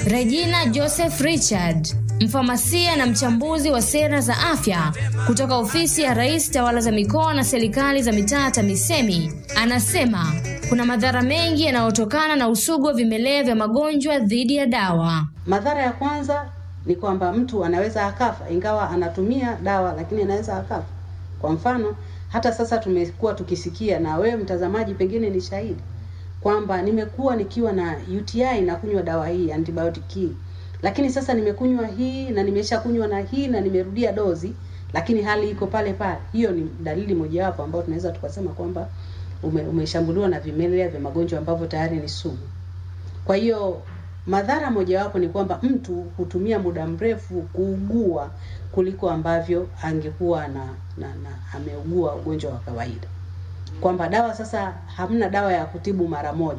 Regina Joseph Richard, mfamasia na mchambuzi wa sera za afya kutoka ofisi ya Rais Tawala za Mikoa na Serikali za Mitaa TAMISEMI, anasema kuna madhara mengi yanayotokana na usugu wa vimelea vya magonjwa dhidi ya dawa. Madhara ya kwanza ni kwamba mtu anaweza akafa, ingawa anatumia dawa, lakini anaweza akafa. Kwa mfano, hata sasa tumekuwa tukisikia, na wewe mtazamaji pengine ni shahidi kwamba nimekuwa nikiwa na UTI na kunywa dawa hii antibiotic hii, lakini sasa nimekunywa hii na nimesha kunywa na hii na nimerudia dozi, lakini hali iko pale pale. Hiyo ni dalili mojawapo ambayo tunaweza tukasema kwamba ume, umeshambuliwa na vimelea vya magonjwa ambavyo tayari ni sugu. Kwa hiyo madhara mojawapo ni kwamba mtu hutumia muda mrefu kuugua kuliko ambavyo angekuwa na, na, na ameugua ugonjwa wa kawaida, kwamba dawa sasa hamna dawa ya kutibu mara moja.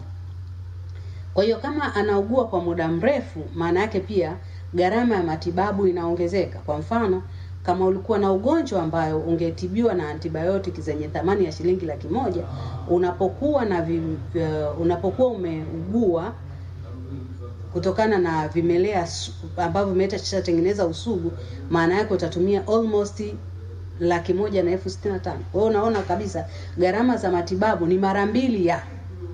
Kwa hiyo kama anaugua kwa muda mrefu, maana yake pia gharama ya matibabu inaongezeka. Kwa mfano, kama ulikuwa na ugonjwa ambayo ungetibiwa na antibiotic zenye thamani ya shilingi laki moja, unapokuwa na vi, uh, unapokuwa umeugua kutokana na vimelea ambavyo vimeshatengeneza usugu, maana yake utatumia almost laki moja na elfu sitini na tano. Kwa hiyo unaona kabisa gharama za matibabu ni mara mbili ya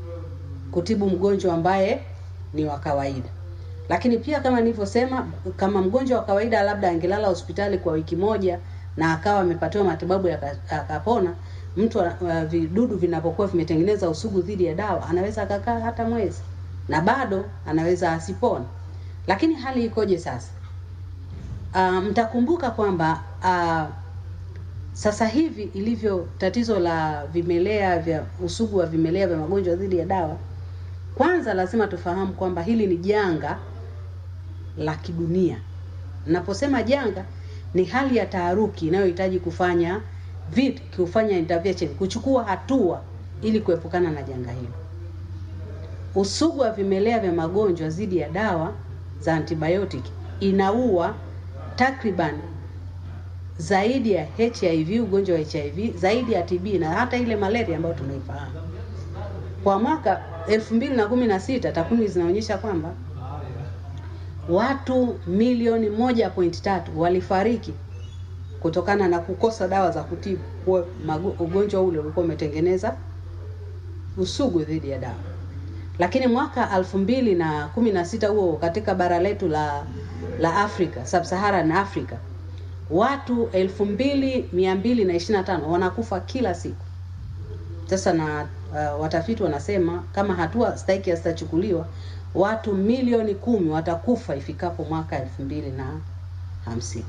kutibu mgonjwa ambaye ni wa kawaida. Lakini pia kama nilivyosema, kama mgonjwa wa kawaida labda angelala hospitali kwa wiki moja na akawa amepatiwa matibabu akapona, mtu uh, vidudu vinapokuwa vimetengeneza usugu dhidi ya dawa anaweza akakaa hata mwezi na bado anaweza asipone. Lakini hali ikoje sasa? Uh, mtakumbuka kwamba uh, sasa hivi ilivyo tatizo la vimelea vya usugu wa vimelea vya magonjwa dhidi ya dawa, kwanza lazima tufahamu kwamba hili ni janga la kidunia. Naposema janga, ni hali ya taharuki inayohitaji kufanya vitu, kufanya intervention, kuchukua hatua ili kuepukana na janga hilo. Usugu wa vimelea vya magonjwa dhidi ya dawa za antibiotic inaua takriban zaidi ya HIV, ugonjwa wa HIV, zaidi ya TB na hata ile malaria ambayo tunaifahamu. Kwa mwaka 2016 takwimu zinaonyesha kwamba watu milioni moja point tatu walifariki kutokana na kukosa dawa za kutibu ugonjwa ule ulikuwa umetengeneza usugu dhidi ya dawa. Lakini mwaka elfu mbili na kumi na sita huo katika bara letu la la Afrika Sub-Saharan Africa watu elfu mbili mia mbili na ishirini na tano wanakufa kila siku. Sasa na uh, watafiti wanasema kama hatua stahiki hazitachukuliwa watu milioni kumi watakufa ifikapo mwaka elfu mbili na hamsini.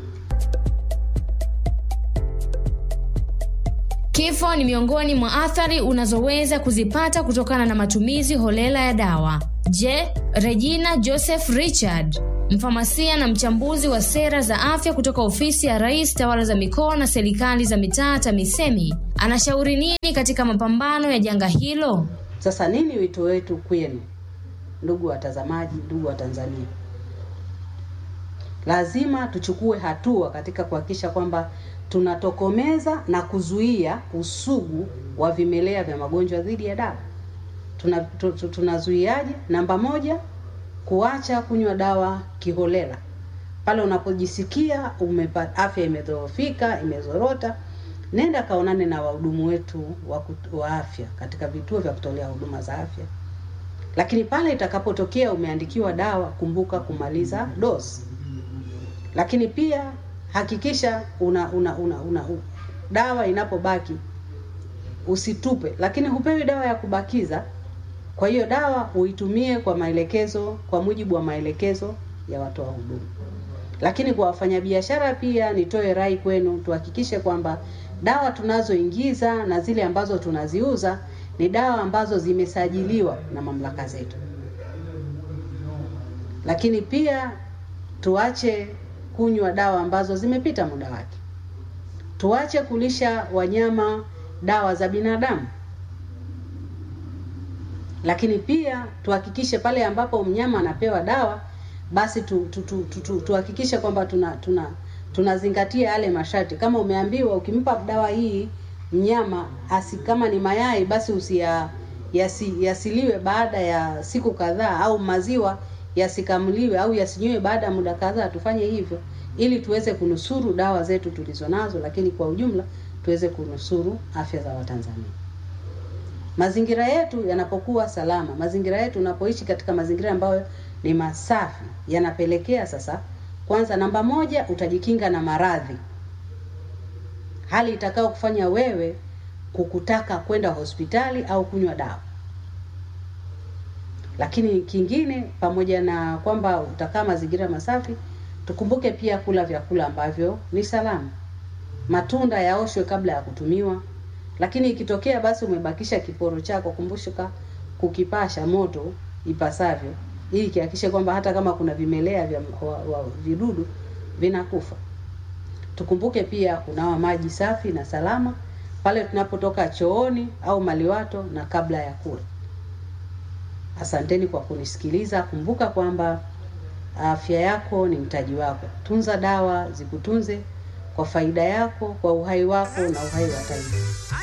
Kifo ni miongoni mwa athari unazoweza kuzipata kutokana na matumizi holela ya dawa. Je, Regina Joseph Richard, mfamasia na mchambuzi wa sera za afya kutoka ofisi ya Rais Tawala za Mikoa na Serikali za Mitaa TAMISEMI, anashauri nini katika mapambano ya janga hilo? Sasa nini wito wetu kwenu, ndugu watazamaji, ndugu wa Tanzania? Lazima tuchukue hatua katika kuhakikisha kwamba tunatokomeza na kuzuia usugu wa vimelea vya magonjwa dhidi ya dawa. Tuna, tu, tu, tunazuiaje? Namba moja, kuacha kunywa dawa kiholela. Pale unapojisikia umepata afya imedhoofika, imezorota, nenda kaonane na wahudumu wetu wa, wa afya katika vituo vya kutolea huduma za afya. Lakini pale itakapotokea umeandikiwa dawa, kumbuka kumaliza dozi. Lakini pia hakikisha una, una, una, una, una dawa inapobaki usitupe, lakini hupewi dawa ya kubakiza. Kwa hiyo dawa uitumie kwa maelekezo, kwa mujibu wa maelekezo ya watoa huduma. Lakini kwa wafanyabiashara pia nitoe rai kwenu, tuhakikishe kwamba dawa tunazoingiza na zile ambazo tunaziuza ni dawa ambazo zimesajiliwa na mamlaka zetu. Lakini pia tuache kunywa dawa ambazo zimepita muda wake. Tuache kulisha wanyama dawa za binadamu. Lakini pia tuhakikishe pale ambapo mnyama anapewa dawa basi tu, tu, tu, tu, tu, tuhakikishe kwamba tuna tuna tunazingatia yale masharti. Kama umeambiwa ukimpa dawa hii mnyama asi, kama ni mayai basi usia yasi, yasiliwe baada ya siku kadhaa, au maziwa yasikamuliwe au yasinywe baada ya muda kadhaa, tufanye hivyo ili tuweze kunusuru dawa zetu tulizo nazo, lakini kwa ujumla tuweze kunusuru afya za Watanzania. Mazingira yetu yanapokuwa salama, mazingira yetu unapoishi katika mazingira ambayo ni masafi, yanapelekea sasa, kwanza, namba moja, utajikinga na maradhi, hali itakao kufanya wewe kukutaka kwenda hospitali au kunywa dawa. Lakini kingine, pamoja na kwamba utakaa mazingira masafi, tukumbuke pia kula vyakula ambavyo ni salama. Matunda yaoshwe kabla ya kutumiwa, lakini ikitokea basi umebakisha kiporo chako, kumbushika kukipasha moto ipasavyo, ili kihakikishe kwamba hata kama kuna vimelea vya wa, wa, vidudu vinakufa. Tukumbuke pia kunawa maji safi na salama pale tunapotoka chooni au maliwato na kabla ya kula. Asanteni kwa kunisikiliza. Kumbuka kwamba afya yako ni mtaji wako. Tunza dawa zikutunze kwa faida yako, kwa uhai wako na uhai wa taifa.